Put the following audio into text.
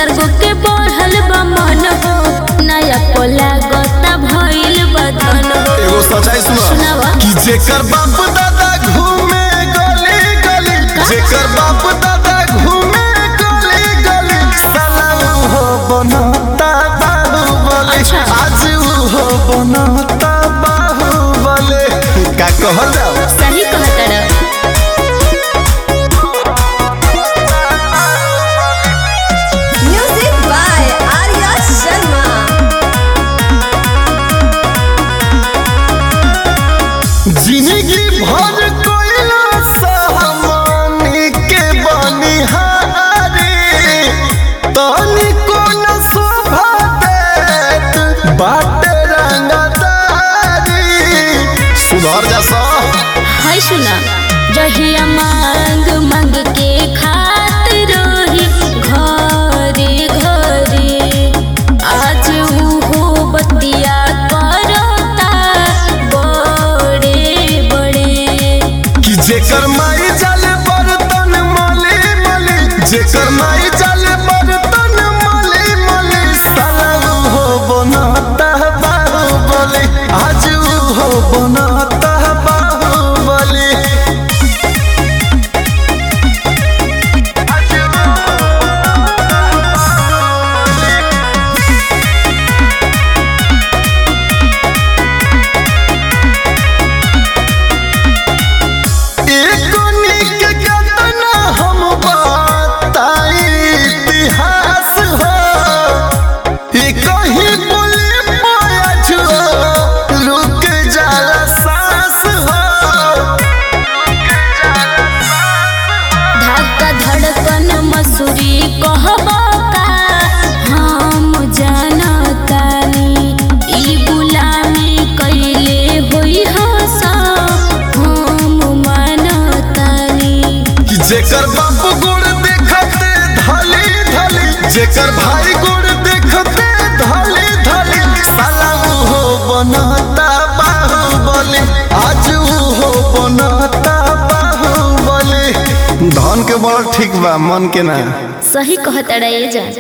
चार गो के बढ़ल बा मन हो नया कोला गोता भइल बा धन हो एगो सच्चाई सुना सुनावा। कि जेकर बाप दादा घूमे गली गली जेकर बाप दादा घूमे गली गली साला हो बनता बाहुबली अच्छा। आज हो बनता बाहुबली का कहल जाओ सही कहता रह Music by Arya Sharma. जिंदगी भर कोयला सहमानी के बनिहारे तनी कोन शोभा देत बाटे रंगदारी सुधर जा सा हाय सुना जहिया मांग मांग के खात रही घरे घरे आज उहो बतिया करता बड़े बड़े कि जेकर माई जाले बर्तन मले मले जेकर माई जाले बर्तन मले मले साला हो बनता बाहुबली आज हो बनता बाहुबली एको निक कतना हम बताई इतिहास हो ई कहीं बोले पाया छुआ रुक जाला सांस हो धक्का धड़कन मसूरी कहबा का हम जानतानी ई गुलामी कैले होई हसा हम मानतानी कि जेकर बाप गुड़ देखते धली धली जेकर भाई गुड़ देखते धली धली साला हो बनता बाहुबली आज हो बनता बाहुबली धन के बड़ ठीक बा मन के ना सही कहता रे जा